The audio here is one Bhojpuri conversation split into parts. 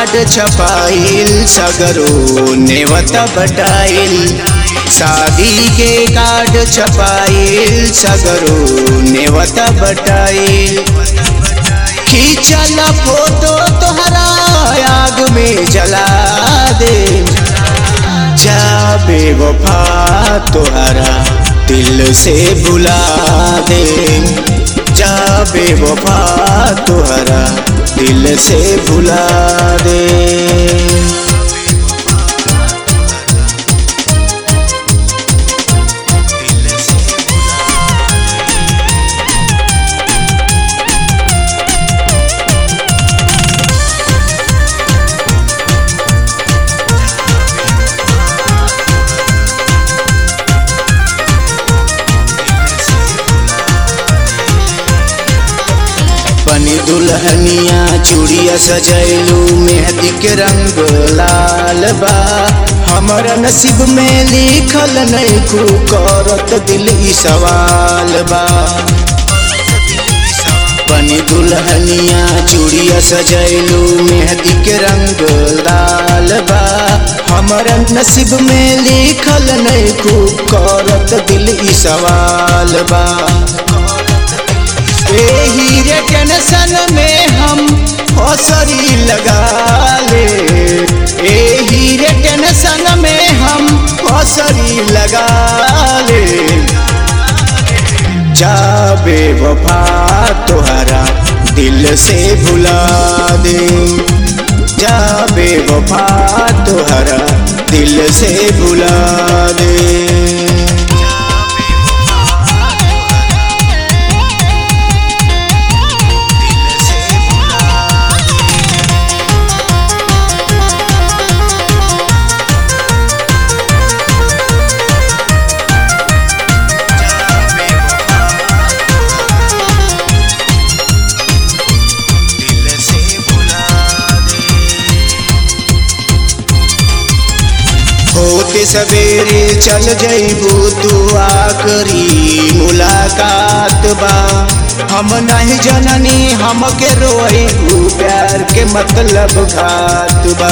कार्ड छपाइल सगरो नेवत बटाइल शादी के कार्ड छपाइल सगरो नेवत बटाइल खींचल फोटो तोहरा आग में जला दे जाबे वफा तोहरा दिल से भुला दे जाबे वफा तोहरा दिल से भुला दे बनी दुल्हनिया चूड़िया सजैलू मेहंदी के रंग लाल बा हमारा नसीब में लिखल नहीं खू करत दिल ई सवाल बा बनी दुल्हनिया चूड़िया सजैलू मेहंदी के रंग लाल बा हमारा नसीब में लिखल नहीं खू करत दिल ई सवाल बा एही रे टेंशन में हम हौसरी लगा ले एही रे टेंशन में हम हौसरी लगा ले जाबे वफा तोहरा दिल से भुला दे जाबे वफा तोहरा दिल से भुला दे होते सवेरे चल जइबू तू आखरी मुलाकात बा हम नहीं जननी हमके रोइबू प्यार के मतलब घात बा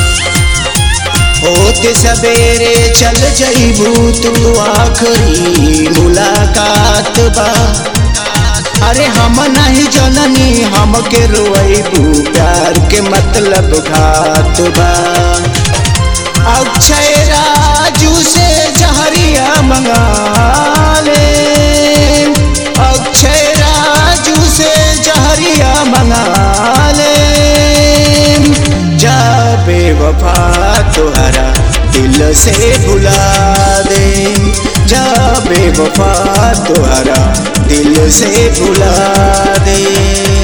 होते सवेरे चल जइबू तू आखरी मुलाकात बा अरे हम नहीं जननी हमके रोइबू प्यार के मतलब घात बा अक्षय राजू से जहरिया मंगा ले अक्षय राजू से जहरिया मंगा ले जाबे वफा तोहरा दिल से भुला दे जाबे वफा तोहरा दिल से भुला दे